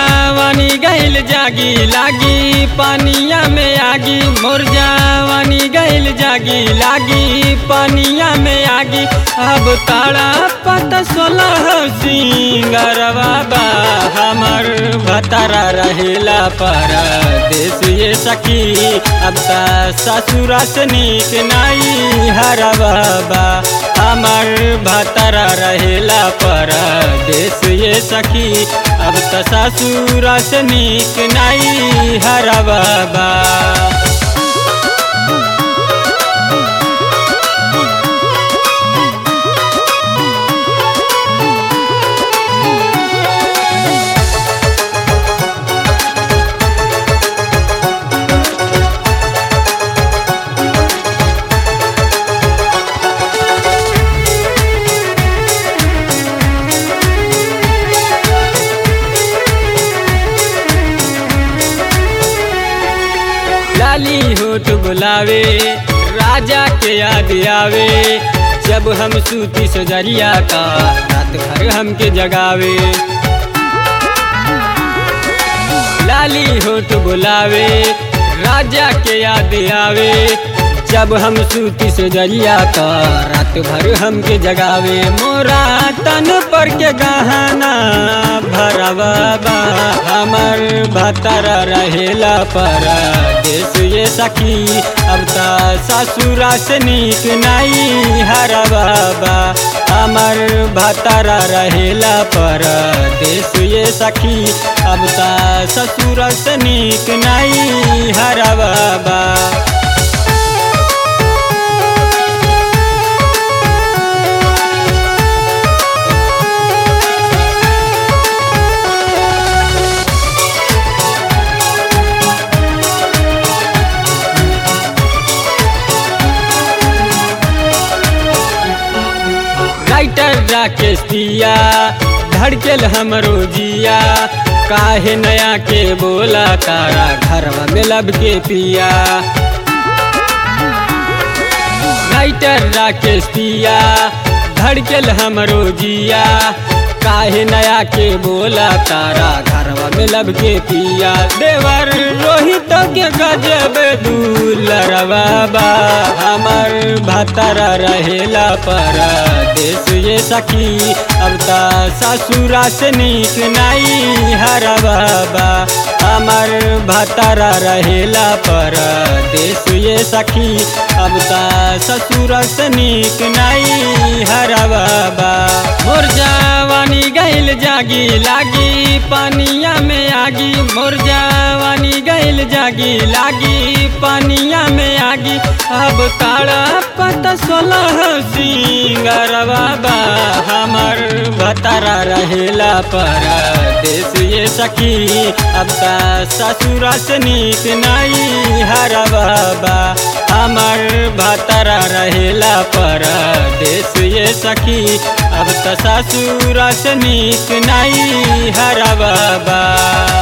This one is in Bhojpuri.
जवानी गइल जागी लागी पानिया में आगी मोर जवानी गइल जागी लागी पानिया में आगी अब ताड़ा पत सोलह सिंगरवा बा हमर भतरा रहेला पर देश ये सखी अब ता ससुरा से नीक नाई हरवा बा हमर भतरा रहेला पर देश ये सखी अब त ससुरा से नीक नाई हरवा बा लाली होठ बुलावे राजा के याद आवे जब हम सूती सजरिया का रात भर हमके जगावे लाली होठ बुलावे राजा के याद आवे जब हम सूती से जरिया का रात भर हमके जगावे मोरा तन पर के गहना भरवा बा हमर भतरा रहेला पर देश ये सखी अब ता ससुरा से नीक नाई हरवा बा हमर भतरा रहेला पर देश ये सखी अब ता ससुरा से नीक नाई हरवा बा राइटर राकेश दिया धड़केल हमरो जिया काहे नया के बोला तारा घरवा में लब के पिया राइटर राकेश दिया धड़केल हमरो जिया काहे नया के बोला तारा घरवा में लब के पिया देवर रोहित के गजब दूलरवा बा हमर भतरा रहेला पर देश ये सखी अब ता ससुरा से नीक नाई हरवा बा हमर भतरा रहेला पर देश ये सखी अब ता ससुरा से नीक नाई हरवा बा मोर जवानी गइल जागी लागी पानिया में आगी मोर जवानी गइल जागी लागी पानिया में आगी अब ताड़ा पत सोलह सिंगरवा बा हमर भतरा रहेला पर देश ये सखी अब ता ससुरा से नीक नाई हरवा बा हमर भतरा रहेला पर देश ये सखी अब त ससुरा से नीक नाई हरवा बा